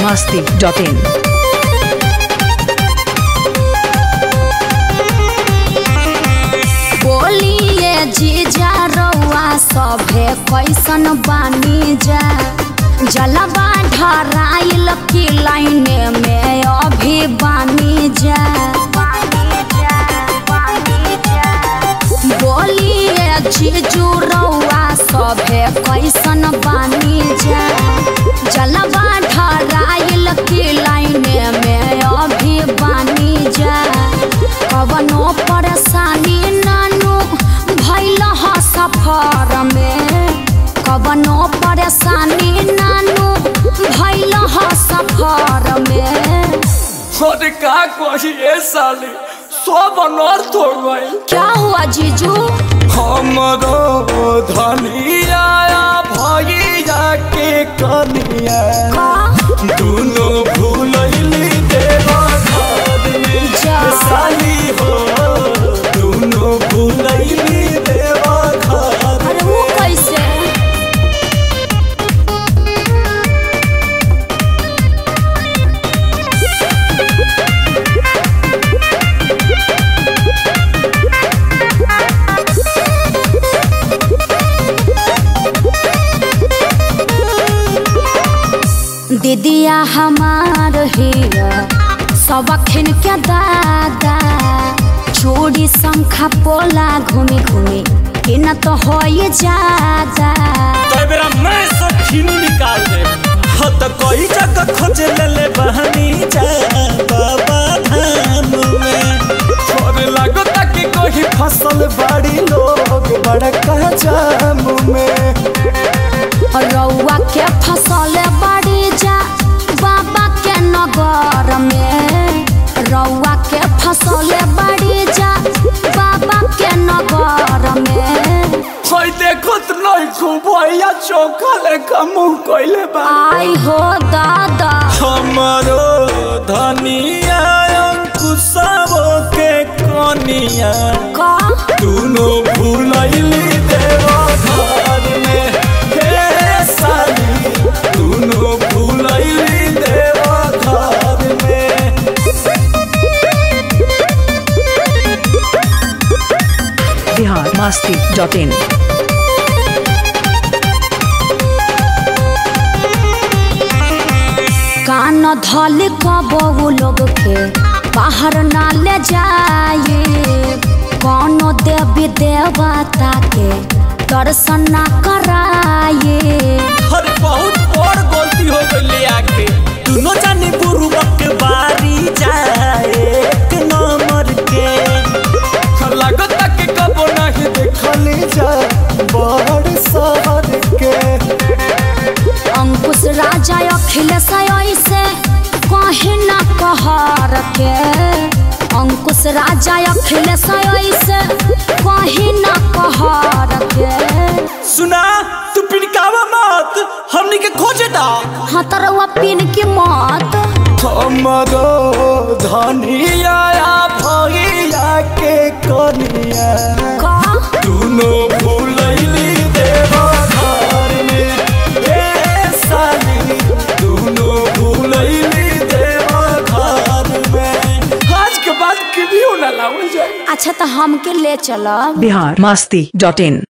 masti.in. बोलिए जीजा रउआ सभे कैसन बानी जा जलवा ढराइल की लाइने में अभी बानी जा बोलिए जीजू रउआ सभे कैसन बानी जा जलवा ढराइल की लाइने में अभी बानी जा कवनो परेशानी नानू भैल ह सफर में कवनो परेशानी नानू भैल ह सफर में अरे का कही ए साली सब अनर्थ हो गई क्या हुआ जीजू हमरो धनिया भैया के कनिया का दुनो भूलैली देवा घर में जा। साली हो दुनो भूलैली देवा घर अरे वो कैसे दीदिया हमार हिया सबखिन के दादा चूड़ी शंखा पोला घूमी घूमी कि न तो हो जादा तो बेरा मैं सब खीनू निकाल दे हाँ तो कोई जगह खोज ले ले बहनी जा बाबा धाम में और लगो ताकि कोई फसल बाड़ी लोग बड़का जाम में रउआ के फसल बड़ी जा बाबा के नगर में रउआ के फसल बड़ी जा बाबा के नगर में कोई देखो तो नहीं खूब भैया चौका लेखा मुंह कोइले बा आई हो दादा हमारो धनिया अंकुशवो के कनिया का दुनो भूलैली देवा घर में हे साली दुनो भूलैली देवा घर में Bihar masti.in. कान धल कबू लोग के बाहर ना ले जाए कौनो देवी देवता के दर्शन ना कराए हर बहुत बड़ गलती हो गई आके दुनो जानी बुरुबक बारी जाए एक नंबर के लागत कि कबो नहीं देखली जा बड़ शहर के अंकुश राजा अखिलेश ऐसे कहीं ना कहर के अंकुश राजा अखिलेश ऐसे कहीं ना कहर के सुना तू पिनकावा मत हमनी के खोजे दा हाँ तरवा पिन की मत हमरो धनिया भैया के कनिया का दुनो भूलैली देवा घर में ए साली दुनो भूलैली देवा घर में आज के बाद कभी ना लावल जाए अच्छा तो हमके ले चलब Bihar masti.in.